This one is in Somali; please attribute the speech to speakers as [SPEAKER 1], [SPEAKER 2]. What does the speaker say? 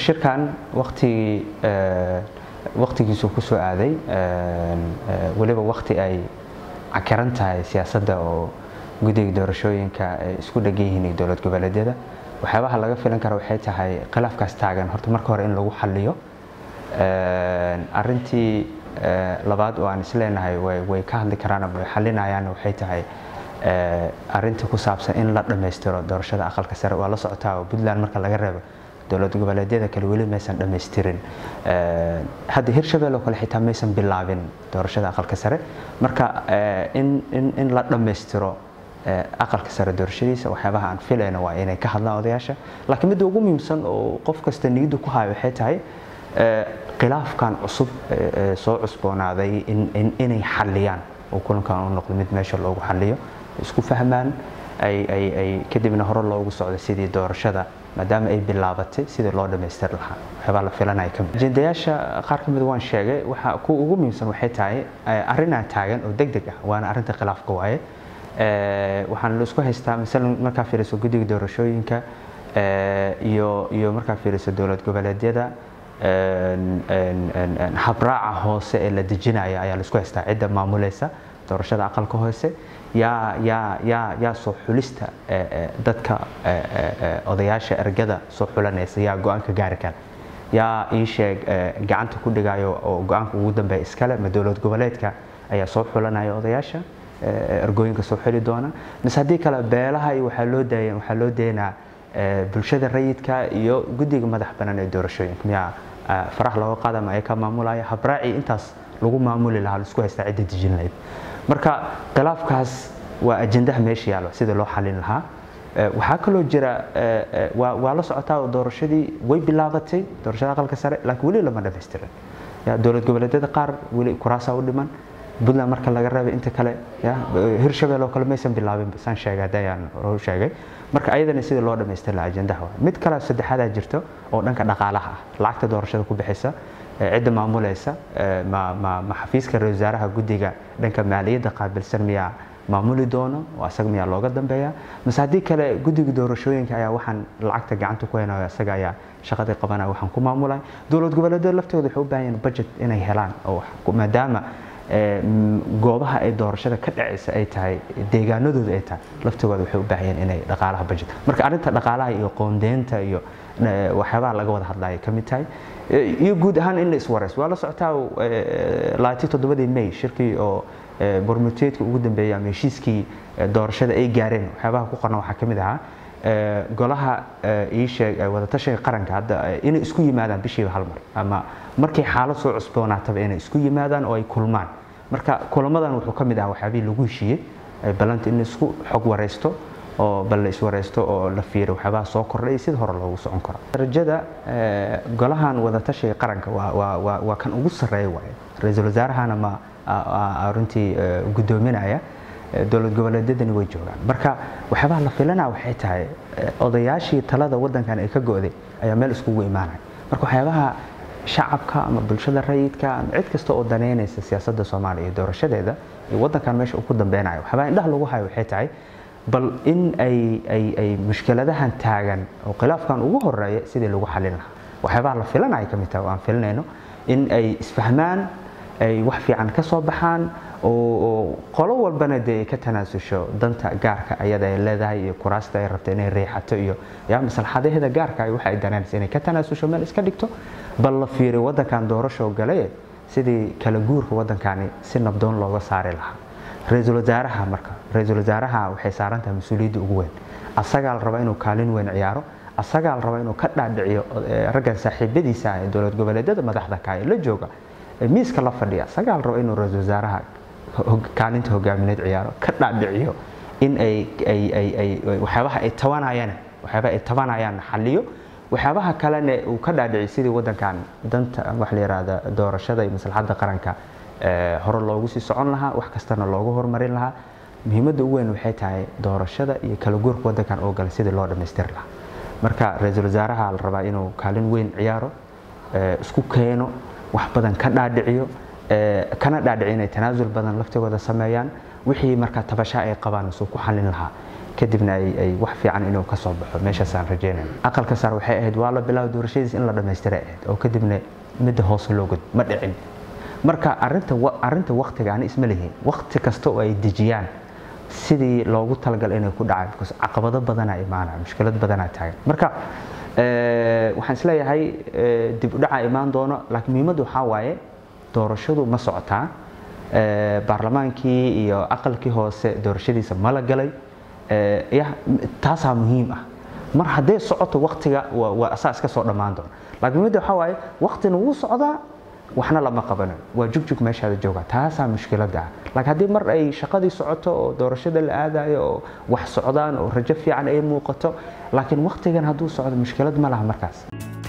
[SPEAKER 1] shirkan waktigii waktigiisuu ku soo aaday weliba wakti ay cakiran tahay siyaasadda oo guddiga doorashooyinka ay isku dhegan yihiin dowlad goboleedyada waxyaabaha laga filan kara waxay tahay khilaafkaas taagan horta marka hore in lagu xaliyo arintii labaad oo aan isleenahay way ka hadli karaan ama way xalinayaan waxay tahay arinta ku saabsan in la dhammaystiro doorashada aqalka sare waa la socotaa oo puntland marka laga reebo dowlad goboleedyada kale weli maysan dhammaystirin hadda hirshabelle oo kale xitaa maysan bilaabin doorashada aqalka sare marka in la dhammaystiro aqalka sare doorashadiisa waxyaabaha aan filayna waa inay ka hadlaan odayaasha laakiin midda ugu muhiimsan oo qof kasta niyaddu ku hayo waxay tahay khilaafkan cusub soo cusboonaaday inay xaliyaan oo kulankan u noqdo mid meesha loogu xaliyo isku fahmaan ay kadibna hore loogu socdo sidii doorashada maadaama ay bilaabatay sidii loo dhammaystiri lahaa waxyaabaa la filanaya ka mid ajendayaasha qaar ka mid waan sheegay waxa kuwa ugu muhiimsan waxay tahay arrinaa taagan oo deg deg ah waana arrinta khilaafka waaye waxaan la isku haystaa masalan markaa fiiriso guddiga doorashooyinka iyo iyo markaa fiiriso dowlad goboleedyada habraaca hoose ee la dejinaya ayaa la isku haystaa cidda maamulaysa doorashada aqalka hoose yaa yaa yaa yaa soo xulista dadka odayaasha ergada soo xulanaysa yaa go-aanka gaari kara yaa ii sheeg gacanta ku dhigayo oo go-aanka ugu dambeeya iskale ma dowlad goboleedka ayaa soo xulanaya odayaasha ergooyinka soo xili doona mise haddii kale beelaha iyo waxaa loo daaya waxaa loo daynaa bulshada rayidka iyo guddiga madax banaan ee doorashooyinka miyaa farax looga qaada ma ay ka maamulaya habraaci intaas lagu maamuli lahaa la isku haystaa cidda dejin lahayd marka khilaafkaas waa ajendaha meesha yaalo sida loo xalin lahaa waxaa kaloo jira waa la socotaa oo doorashadii way bilaabatay doorashada aqalka sare laakiin weli lama dhamaystirin dowlad goboleedyada qaar weli kuraasaa u dhiman puntland marka laga reebay inta kale hirshabelle oo kale maysan bilaabin saan sheegay hadayaan hor sheegay marka ayadana sidii loo dhamaystir lahaa ajendaha mid kale saddexaadaa jirto oo dhanka dhaqaalaha ah lacagta doorashada ku bixisa cidda maamulaysa ma xafiiska ra wasaaraha guddiga dhanka maaliyadda qaabilsan miyaa maamuli doono oo asaga miyaa looga dambeeya mase haddii kale guddiga doorashooyinka ayaa waxaan lacagta gacanta ku haynayo asaga ayaa shaqadii qabanaya waxaan ku maamulay dowlad goboleedyada laftooda waxay u baahan yihin budget inay helaan oo maadaama goobaha ay doorashada ka dhacaysa ay tahay deegaanadooda ay tahay laftigooda waxay u baahayeen inay dhaqaalaha budget marka arrinta dhaqaalaha iyo qoondeynta iyo waxyaabaha laga wada hadlaya ka mid tahay iyo guud ahaan in la iswarayso waa la socotaa laati toddobadii may shirkii oo bormuteedka ugu dambeeyay ama heshiiskii doorashada ay gaareen waxyaabaha ku qorna waxaa ka mid ahaa golaha ii sheeg wadatashiga qaranka hadda inay isku yimaadaan bishiiba hal mar ama markay xaalad soo cusboonaataba inay isku yimaadaan oo ay kulmaan marka kulamadan wuxuu ka mid ahaa waxyaabihii lagu heshiiyey ballanta in isku xog waraysto oo bal la iswaraysto oo la fiiro waxyaabaha soo kordhay sida hore loogu socon karo rajada golahan wadatashiga qaranka waa kan ugu sarreeya waaye ra-iisul wasaarahana ma runtii guddoominaya dowlad goboleedyadani way joogaan marka waxyaabaha la filana waxay tahay odayaashii talada wadankan ay ka go'day ayaa meel iskugu imaanaya marka waxyaabaha shacabka ama bulshada rayidka ama cid kasta oo daneynaysa siyaasadda soomaaliya iyo doorashadeeda iyo wadankan meesha uu ku dambeynayo waxyaabaha indhaha lagu hayo waxay tahay bal in ay ay ay mushkiladahan taagan oo khilaafkan ugu horeeya sidii lagu xalin lahaa waxyaabaha la filanaya ka mid tahay oo aan filanayno in ay isfahmaan ay wax fiican ka soo baxaan oo qolo walbana dee ay ka tanaasusho danta gaarka ayada ay leedahay iyo kuraasta ay rabto inay riixato iyo yaa maslaxadaheeda gaarka waxa ay danaynaysa inay ka tanaasusho meel iska dhigto bal la fiiriyo waddankan doorasho gale sidii kala guurka waddankani si nabdoon looga saari lahaa ra-iisul wasaaraha marka ra-iisul wasaaraha waxay saaran tahay mas-uuliyadda ugu weyn asagaa la rabaa inuu kaalin weyn ciyaaro asagaa la rabaa inuu ka dhaadhiciyo raggan saaxiibadiisa ah ee dowlad goboleedyada madaxda ka ee la jooga miiska la fadhiya asagaa la rabaa inuu ra-iisul wasaaraha kaalinta hogaamineed ciyaaro ka dhaadhiciyo in ay ay ay ay waxyaabaha ay tabanayaan waxyaabaha ay tabanayaan xaliyo waxyaabaha kalena uu ka dhaadhiciy sidii wadankan danta wax la yiraahda doorashada iyo maslaxadda qaranka hore loogu sii socon lahaa wax kastana loogu horumarin lahaa muhiimadda ugu weyn waxay tahay doorashada iyo kala guurka wadankan oo galay sidii loo dhammaystiri lahaa marka ra-iisul wasaaraha la rabaa inuu kaalin weyn ciyaaro isku keeno wax badan ka dhaadhiciyo kana dhaadhici inay tanaasul badan laftigooda sameeyaan wixii markaa tabasha ay qabaan suu ku xalin lahaa kadibna ay wax fiican inuu ka soo baxo meeshaasaan rajeynaya aqalka sare waxay ahayd waa la bilaabo doorashadiis in la dhammaystiray ahayd oo kadibna midda hoose loo gud ma dhicin marka arinta arinta waktiga ani isma lihiin wakti kasta oo ay dejiyaan sidii loogu talagalay inay ku dhacaan because caqabado badanaa imaanaya mushkilad badanaa taagan marka waxaan isleeyahay dib u dhacaa imaan doono laakiin muhiimaddu waxaa waaye doorashadu ma socotaa baarlamaankii iyo aqalkii hoose doorashadiisa ma la galay taasaa muhiim ah mar hadday socoto waktiga waa asaa iska soo dhammaan doona laakiin muhiimadda waxaa waaye waktina wuu socdaa waxna lama qabanin waa jugjug meeshaada jooga taasaa mushkiladda ah laakiin haddii mar ay shaqadii socoto oo doorashada la aadayo oo wax socdaan oo rajo fiican ay muuqato laakiin waktigan hadduu socdo mushkilad ma laha markaas